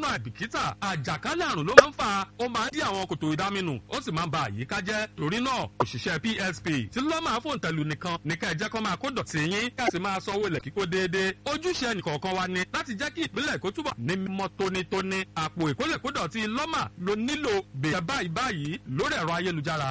lọ́nà àìbìkítà àjàkálẹ̀ àrùn ló máa ń fa ó máa ń dí àwọn kòtò ìdáminù ó sì máa ń ba àyíká jẹ́ torí náà òṣìṣẹ́ PSP tí lọ́mà fòǹtẹ̀lù nìkan ní ká ẹ jẹ́ kó máa kó dọ̀tí yín ká sì máa sanwó ilẹ̀ kíkó déédéé ojúṣe ẹnìkọ̀ọ̀kan wa ni láti jẹ́ kí ìpínlẹ̀ Èkó túbọ̀ ní mímọ́ tónítóní àpò ìkólẹ̀kódọ̀tí lọ́mà ló nílò bẹ̀rẹ̀ báyìí báyìí lórí ẹ̀rọ ayélujára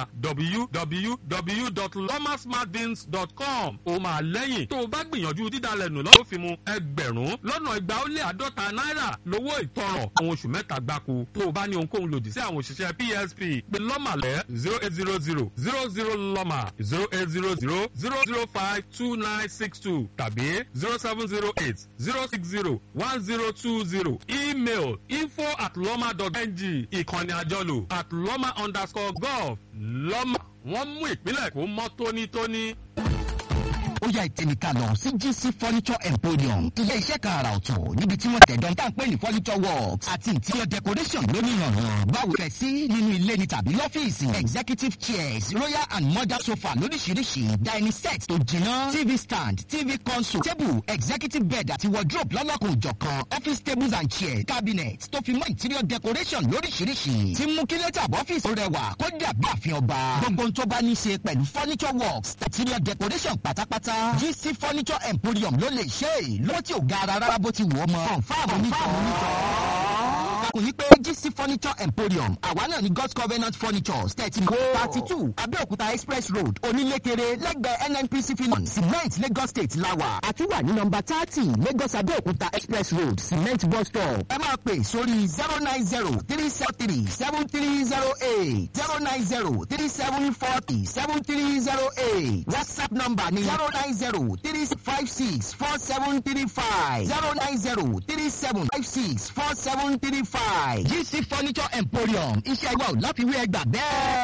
www.lomasmartbins.com ó máa lẹ́yìn tó o bá gbìyànjú dídalẹ̀ nù lọ́wọ́ fi mu ẹgbẹ̀rún lọ́nà igba ó lé àádọ́ta náírà lówó ìtanràn àwọn oṣù mẹ́ta gbáko tó o bá ní ohunkóhun lòdì sí àwọn òṣìṣẹ́ PSP pé lọ́mà lẹ́ zero eight zero zero zero zero lọ́mà zero eight zero zero zero zero five two nine six two tàbí zero seven zero eight zero six zero one zero two zero email info at lọ́mà dot ng ìkànnì àjọlò at lọ́mà underscore gov lọ́mà wọ́n mú ìpínlẹ̀ Èkó mọ́ tónítóní ó yá ìtẹ̀nìkà lọ sí GC furniture emporium ilé iṣẹ́ kan àrà ọ̀tọ̀ níbi tí wọ́n tẹ̀dọ̀ tá à ń pè ní furniture works àti interior decoration lónìí ìrànràn báwo fẹ́ sí nínú ilé ni tàbí lọ́fíìsì executive chairs royal and modern sofa lóríṣiríṣi dining set tó jiná tv stand tv console table executive bed àti wardrobe lọ́lọ́kùn òjọ̀kan office tables and chairs cabinet tó fi mọ́ interior decoration lóríṣiríṣi tí mú kí lẹ́tà ọ́fíìsì rẹwà kó dàbí àfihàn ọba gbogbo ohun tó bá ní í ṣe pẹ̀lú furniture works interior decoration pátápátá GC furniture emporium ló lè ṣe é lọ́wọ́ tí ò ga ara rárá bó ti wù ọ́ mọ́. confam onítọ̀ kò ní pé GC furniture emporium àwa náà ní God's Covenant furniture thirty thirty two Abẹ́òkúta express road onílékeré lẹ́gbẹ̀ẹ́ NNPC finance cement Lagos state lawa àti wà ní nọ́mbà thirty Lagos Abẹ́òkúta express road cement bus stop ẹ máa pè sórí zero nine zero three seven three seven three zero eight zero nine zero three seven forty seven three zero eight WhatsApp number ni zero nine zero three five six four seven three five zero nine zero three seven five six four seven three five GC furniture emporium iṣẹ́ ìwà ò láfiwé ẹgbà bẹ́ẹ̀.